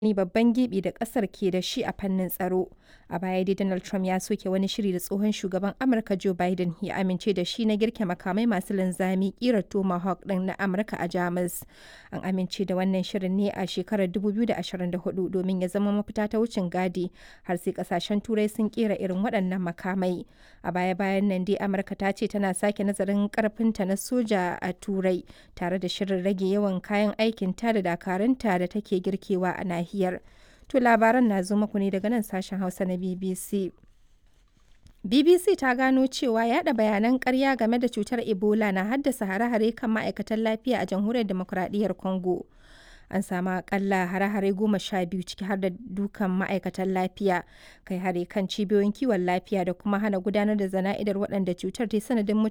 wani babban gibi da ƙasar ke da shi a fannin tsaro. A baya dai Donald Trump ya soke wani shiri da tsohon shugaban Amurka Joe Biden ya amince da shi na girke makamai masu linzami ƙirar Tomahawk ɗin na Amurka a Jamus. An amince da wannan shirin ne a shekarar 2024 domin ya zama mafita ta wucin gadi har sai ƙasashen Turai sun ƙera irin waɗannan makamai. A baya-bayan nan dai Amurka ta ce tana sake nazarin ƙarfinta na soja a Turai tare da shirin rage yawan kayan aikinta da dakarunta da take girkewa a nahiyar. To labaran na zo muku ne daga nan sashen Hausa na BBC. BBC ta gano cewa yada bayanan ƙarya game da cutar Ebola na haddasa hare-hare kan ma'aikatan lafiya a jamhuriyar demokuraɗiyyar Congo. An samu akalla hare-hare goma sha biyu ciki har da dukan ma'aikatan lafiya, kai hare kan cibiyoyin kiwon lafiya da kuma hana gudanar da zana'idar waɗanda cutar ta sanadin